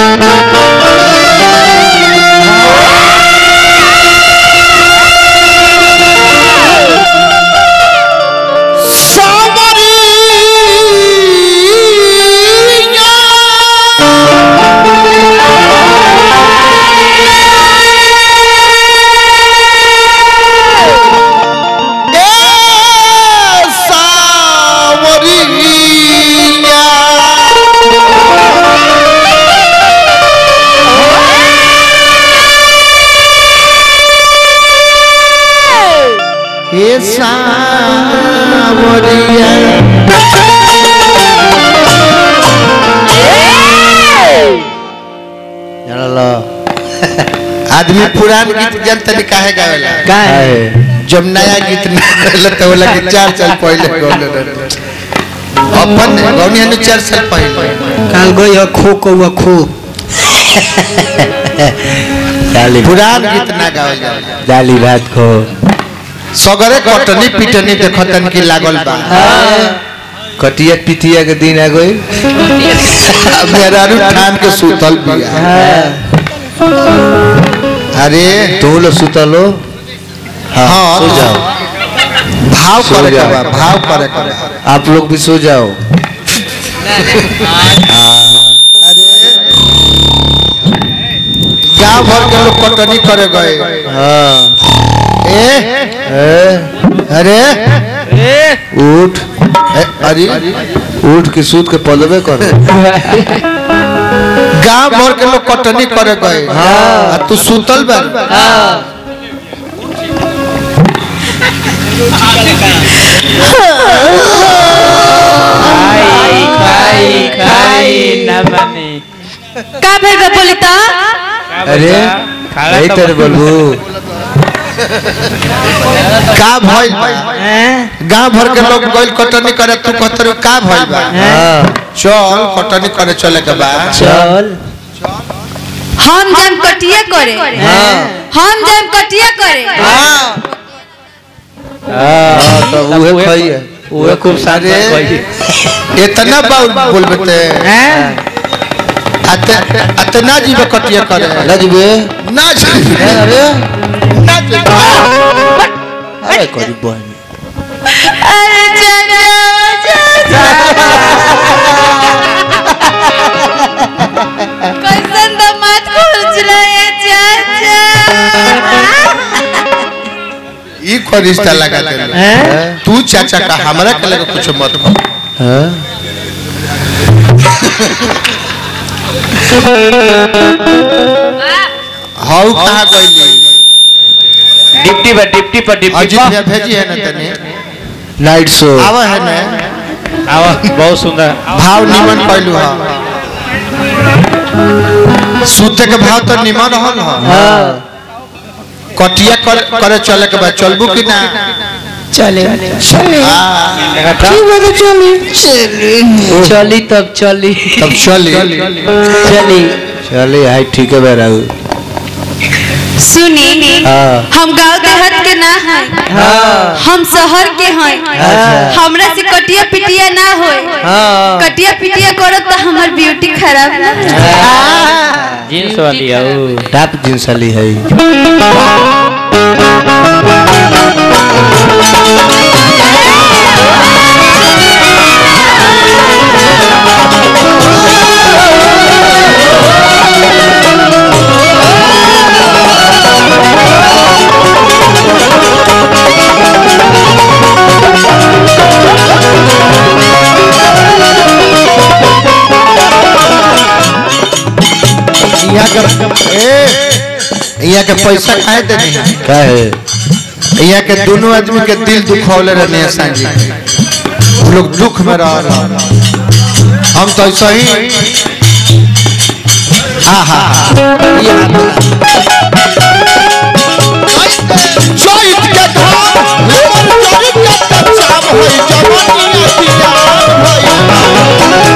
हे सावरिया जानलो आदमी पुरान गीत जनता ने काहे गावेला काहे जब नया गीत ना गावेला तो बोला कि चार साल पहले गौले रहे अपन गौनी ने चार साल पहले काल गई हो खो कौआ खो डाली पुरान गीत ना गावे जाला डाली भात खो सगरे कटनी पिटनी देखतन की लागल बा कटिया पिटिया के दिन आ गई मेरा रू ठान के सुतल बिया अरे तू लोग सुतलो हाँ सो जाओ भाव सो करे के जाओ। बा भाव करे के बा आप लोग भी सो जाओ गांव भर के लोग कटनी करे गए हाँ ए ए, अरे उठ ए, अरे उठ के सूत के पलवे करो गांव भर के लोग कटनी करे गए हाँ तू सुतल बा खाई खाई खाई न बनी का भेल बा बोली त अरे यही तेरे बोलू का भइल बा गांव भर के लोग गइल कटनी करे तू कहतर का भइल बा हाँ चल कटनी करे चले के बा चल हम जाम कटिया करे हम जाम कटिया करे हाँ तो उहे खई है उहे खूब सारे अरे इतना बाउल बोलबे ते अते अतना जीव कटिया करे लजबे ना जीवे अरे ना जीवे अरे करी बहन अरे चाचा कैसन दामाद खोज रहे चाचा ई को रिश्ता लगा दे तू चाचा का हमरा के लगे कुछ मत बोल हाँ हाउ कहां गइली डिप्टी पर डिप्टी पर डिप्टी अजीत पर भैया भेजी है ना तने नाइट शो आवा है ना आवा बहुत सुंदर भाव निमन कहलू हा सूते के भाव तो निमन रहल हा कटिया कर, करे चले के बाद चलबू कि ना चले आ, चली तब चली तब चली चली चलिए हाई ठीक है बेराऊ सुनी हाँ हम गांव देहात के ना हैं हम शहर के हैं हमरा से कटिया पिटिया ना होए कटिया पिटिया करो तो हमार ब्यूटी खराब ना हो जींस वाली है वो टाप जींस वाली है यहाँ के ए यहाँ के पैसा काहे दे नहीं क्या है यहाँ के दोनों आदमी के दिल दुखौले रहने हैं सांझी वो लोग दुख में रह रहे हैं। हम तो ऐसा ही हाँ हाँ ये चैत के धाम, लेमन जरी के कच्चाम होई, जवानिया जियान होई।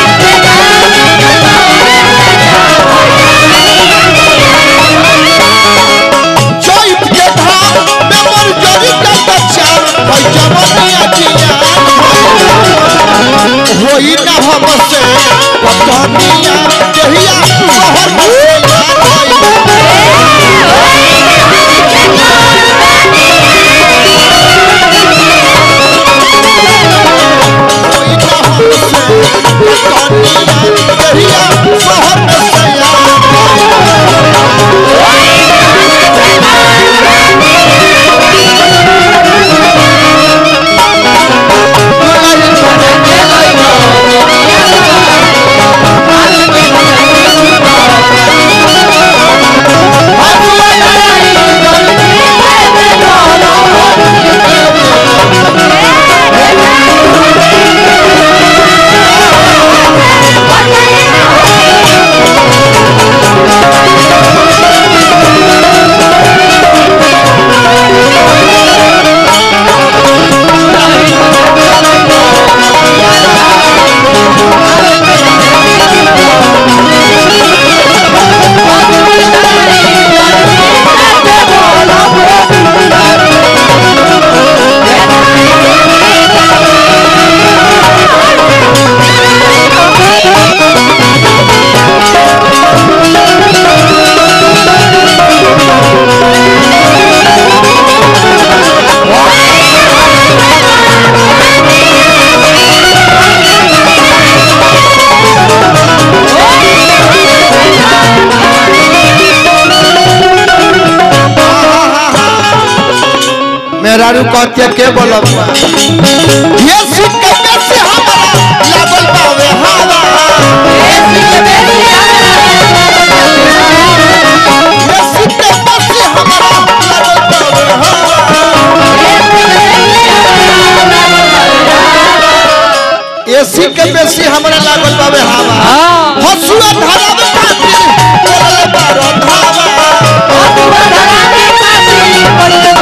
चैत के धाम, लेमन जरी के कच्चाम होई, जवानिया जियान होई। होई ना हमसे पटनिया जहिया शहर में से याद होई होई ना हमसे पटनिया जहिया शहर में से याद होई मेहरारू कहते के बोलब ये सुन के कैसे हमारा लागल बावे हवा ये सुन के कैसे हमारा लागल बावे हवा एसी के बेसी हमरा लागल बावे हवा हसुआ धारा में खातिर बोलले बारो धावा हसुआ धारा में खातिर बोलले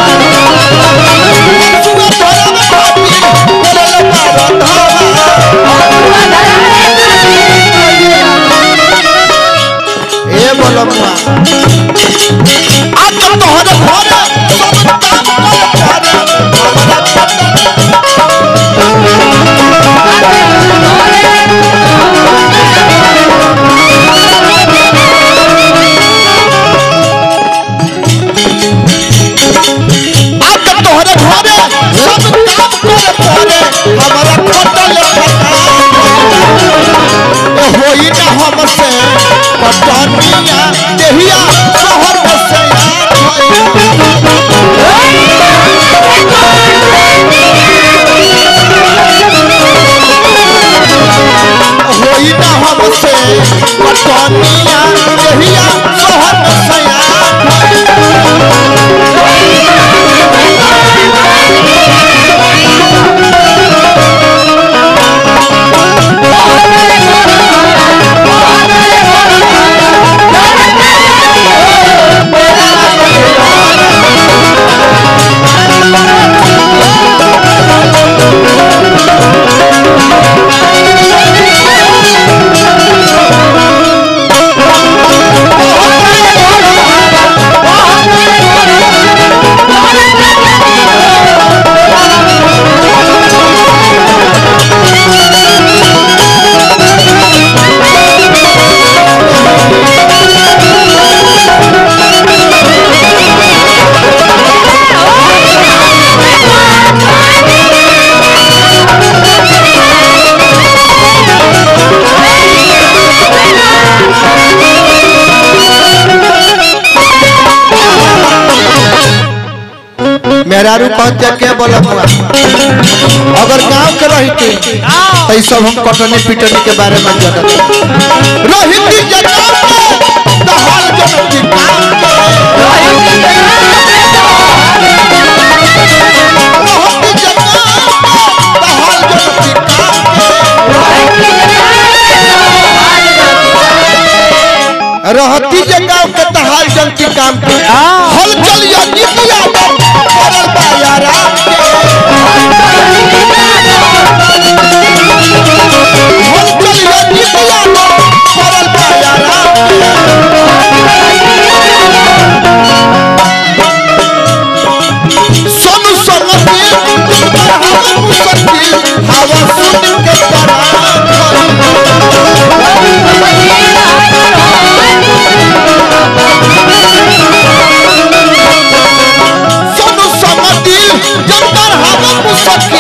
बारो धावा ए बोलमुआ आज तो तोहरे घरे सब काम कर करे हमरा पता आज तो तोहरे घरे सब काम करे करे हमरा खोटल फटा ए होई ना हमसे पटनिया देहिया शहर में से याद होई होई ना हमसे पटनिया देहिया शहर में से याद होई मेहरारू कहते के बोलब अगर गांव के रहती तो ई सब हम कटनी पिटनी के बारे में जानत रहती जगह में तो हाल जनती काम के रहती जगह में तो हाल जनती काम के रहती जगह के तो हाल जनती काम के हल चलिया निकिया करल बा यारा के हल चलिया निकिया करल बा यारा के सोनू सोनती पर हम मुसकी हवा सुन के तरा सखी